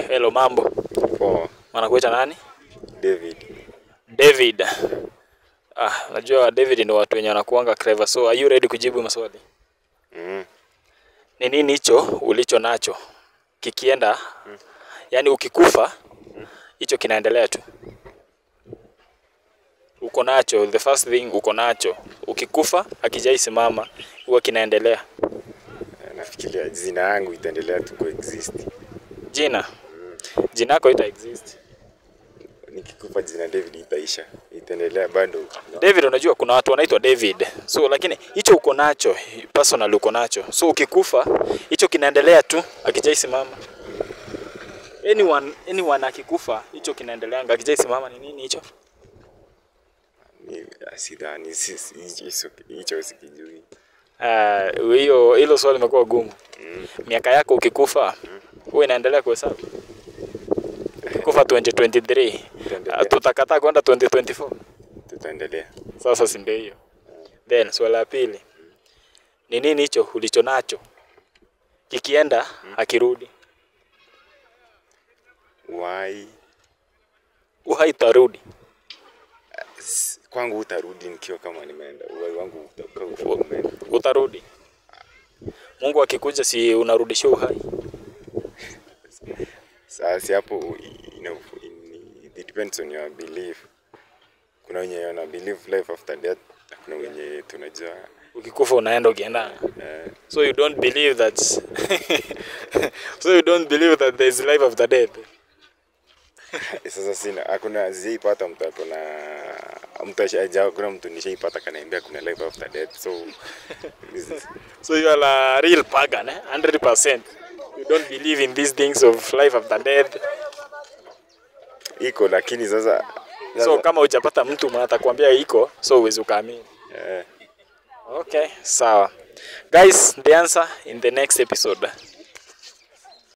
Hello, mambo. Poa. Wanakuita nani? David. David. Ah, najua David ndio watu wenye wanakuanga clever. So are you ready kujibu maswali? Mm. Ni nini hicho ulicho nacho? Kikienda, yani ukikufa, hicho kinaendelea tu. Uko nacho, the first thing uko nacho. Ukikufa, akijaisimama, huwa kinaendelea. Eh, Nafikiria jina yangu itaendelea tu kuexist. Jina. Jina yako ita exist. Nikikufa jina David itaisha. Itaendelea bado. David, unajua kuna watu wanaitwa David. So lakini hicho uko nacho, personal uko nacho. So ukikufa, hicho kinaendelea tu akijaisimama. Anyone, anyone akikufa, hicho kinaendeleanga akijaisimama ni nini hicho? Ni sidhani si- si- hicho- hicho sikijui. Ah, hiyo hilo swali limekuwa gumu. Miaka yako ukikufa, huwa inaendelea kuhesabu. Ukikufa 2023, Itaendelea. ah, tutakataa kwenda 2024. Tutaendelea. Sasa si ndio hiyo. Then swali la pili. Ni nini hicho ulicho nacho? Kikienda akirudi. Why? Uhai tarudi. S- Kwangu utarudi nikiwa kama nimeenda. Uhai wangu utakuwa ukiwa umeenda. Utarudi. Mungu akikuja si unarudishia uhai. Sasa hapo ina- in- it depends on your belief. Kuna wenye wana believe life after death, na kuna wenye tunajua Ukikufa unaenda ukienda. eh, So you don't believe that So you don't believe that there is life after death. sasa sina hakuna sijaipata mtu ako na mtu ashaja kuna mtu nishaipata kanaambia kuna life after death so this is- So you are a real pagan, eh? 100%. You don't believe in these things of life after death. iko lakini sasa So sasa- kama hujapata mtu mwenye atakwambia iko, so huwezi ukaamini. eh, Okay, sawa. Guys, the answer in the next episode.